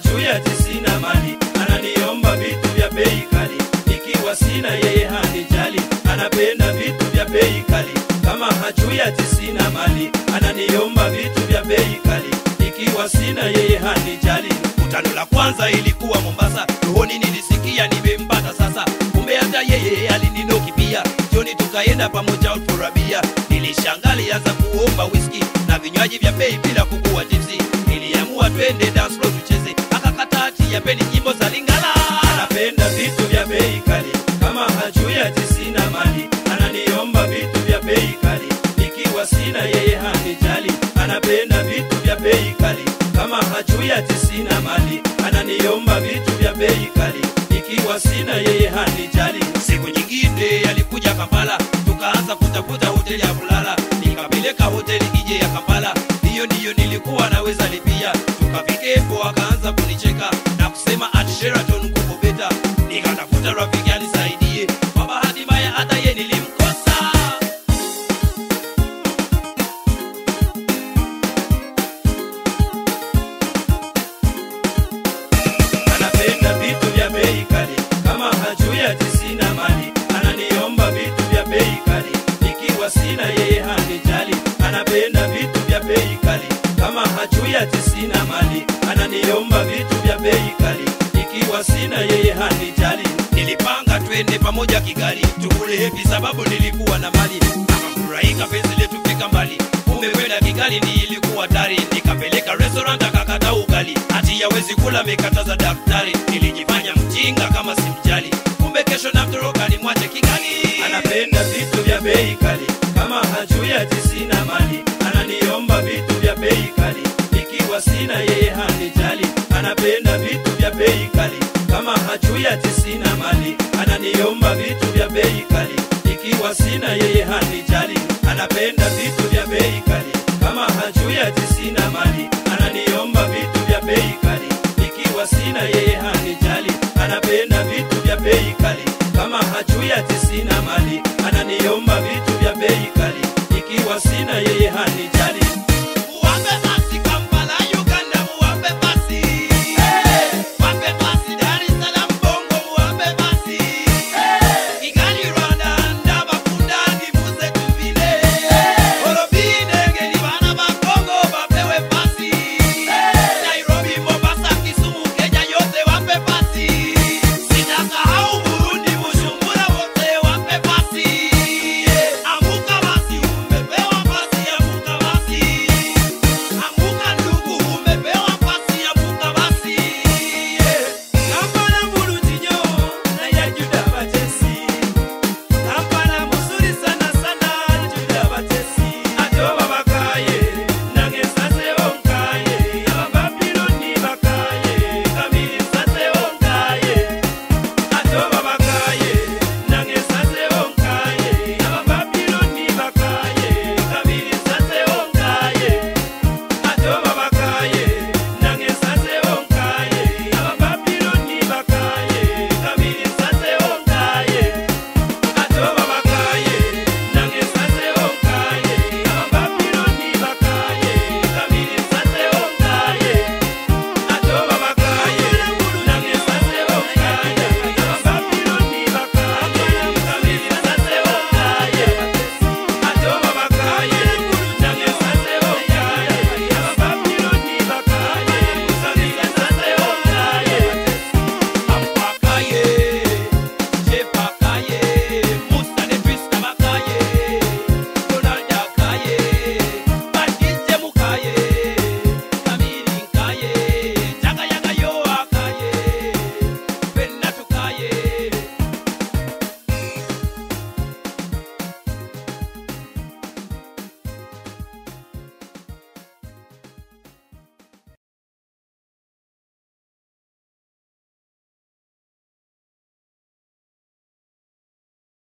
hajui ati sina mali ananiomba vitu vya bei kali ikiwa sina yeye hanijali anapenda vitu vya bei kali kama hajui ati sina mali ananiomba vitu vya bei kali ikiwa sina yeye hanijali kutano la kwanza ilikuwa mombasa rohoni nilisikia nimempata sasa kumbe hata yeye alininoki pia jioni tukaenda pamoja out for a beer nilishangali anza kuomba whisky na vinywaji vya bei bila kukuwa tipsi niliamua twende dance floor tucheze akakata ati yapeni nyimbo za lingala anapenda vitu vya bei kali kama hajui ati sina mali ananiomba vitu vya bei kali ikiwa sina yeye hanijali anapenda vitu vya bei kali kama hajui ati sina mali ananiomba vitu vya bei kali ikiwa sina yeye hanijali siku nyingine alikuja kampala tukaanza kutafuta hoteli ya kulala nikapeleka hoteli ije ya kampala hiyo ndiyo nilikuwa naweza lipia tukafikepo akaanza kunicheka na kusema at sheraton kuko beta nikatafuta rafiki anisaidie kwa bahati mbaya hata ye nilimkosa anapenda vitu vya bei kali kama hajui ati sina mali ananiomba vitu vya bei kali ikiwa sina yeye hanijali anapenda vitu vya bei kali kama hajui ati sina mali ananiomba vitu vya bei kali ikiwa sina yeye hanijali nilipanga twende pamoja kigali tukule hepi sababu nilikuwa na mali akafurahika penzi letu fika mbali kumbe kwenda kigali ni ilikuwa tari nikapeleka restaurant akakata ugali hati yawezi kula mikataza daktari nilijifanya mjinga kama simjali kumbe kesho namtoroka ni mwache kigali anapenda vitu vya bei kali kama hajui ati sina mali ananiomba vitu vya bei kali ikiwa sina yeye hanijali anapenda vitu vya bei kali kama hajui ati sina mali ananiomba vitu vya bei kali ikiwa sina yeye hanijali anapenda vitu vya bei kali kama hajui ati